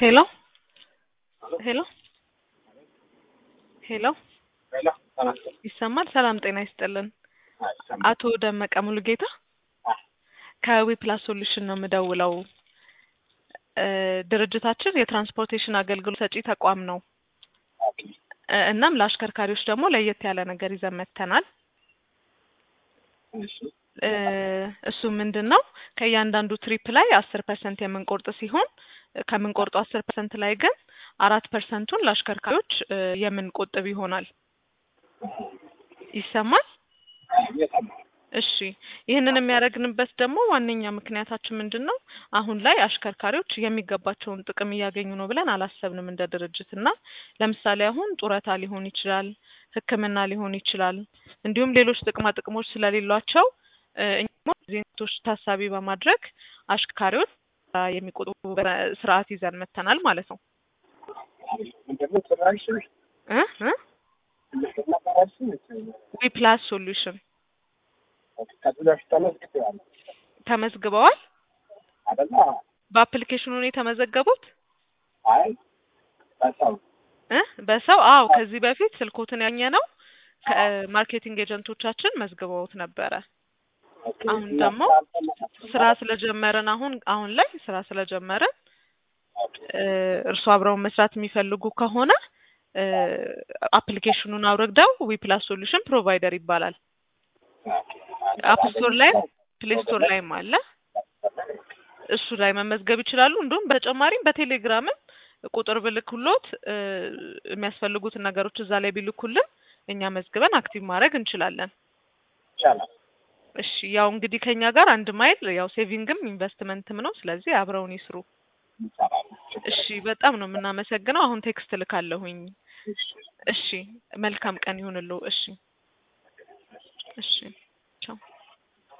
ሄሎ ሄሎ ሄሎ ይሰማል? ሰላም ጤና ይስጥልን። አቶ ደመቀ ሙሉጌታ ከዊፕላስ ሶሉሽን ነው የምደውለው። እ ድርጅታችን የትራንስፖርቴሽን አገልግሎት ሰጪ ተቋም ነው። እ እናም ለአሽከርካሪዎች ደግሞ ለየት ያለ ነገር ይዘን መጥተናል። እ እሱ ምንድን ነው ከእያንዳንዱ ትሪፕ ላይ አስር ፐርሰንት የምንቆርጥ ሲሆን ከምንቆርጠው አስር ፐርሰንት ላይ ግን አራት ፐርሰንቱን ለአሽከርካሪዎች እ የምንቆጥብ ይሆናል። ይሰማል? እሺ ይህንን የሚያደርግንበት ደግሞ ዋነኛ ምክንያታችን ምንድን ነው? አሁን ላይ አሽከርካሪዎች የሚገባቸውን ጥቅም እያገኙ ነው ብለን አላሰብንም እንደ ድርጅት እና ለምሳሌ አሁን ጡረታ ሊሆን ይችላል፣ ሕክምና ሊሆን ይችላል፣ እንዲሁም ሌሎች ጥቅማ ጥቅሞች ስለሌሏቸው እ እኛም ዜቶች ታሳቢ በማድረግ አሽከርካሪዎች የሚቆጥቡ ስርዓት ይዘን መጥተናል ማለት ነው። እ እ ዊፕላስ ሶሉሽን ተመዝግበዋል። በአፕሊኬሽኑ ነው የተመዘገቡት እ በሰው አዎ፣ ከዚህ በፊት ስልኮትን ያኘ ነው ከማርኬቲንግ ኤጀንቶቻችን መዝግበውት ነበረ። አሁን ደግሞ ስራ ስለጀመርን አሁን አሁን ላይ ስራ ስለጀመርን እ እርሱ አብረውን መስራት የሚፈልጉ ከሆነ እ አፕሊኬሽኑን አውርደው ዊፕላስ ሶሉሽን ፕሮቫይደር ይባላል። አፕ ስቶር ላይ ፕሌይ ስቶር ላይም አለ። እሱ ላይ መመዝገብ ይችላሉ። እንዲሁም በተጨማሪም በቴሌግራምም ቁጥር ብልክሎት እ የሚያስፈልጉትን ነገሮች እዛ ላይ ቢልኩልን እኛ መዝግበን አክቲቭ ማድረግ እንችላለን። እሺ ያው እንግዲህ ከኛ ጋር አንድ ማይል ያው ሴቪንግም ኢንቨስትመንትም ነው። ስለዚህ አብረውን ይስሩ። እሺ በጣም ነው የምናመሰግነው። አሁን ቴክስት ልካለሁኝ። እሺ መልካም ቀን ይሁንልዎ። እሺ እሺ ቻው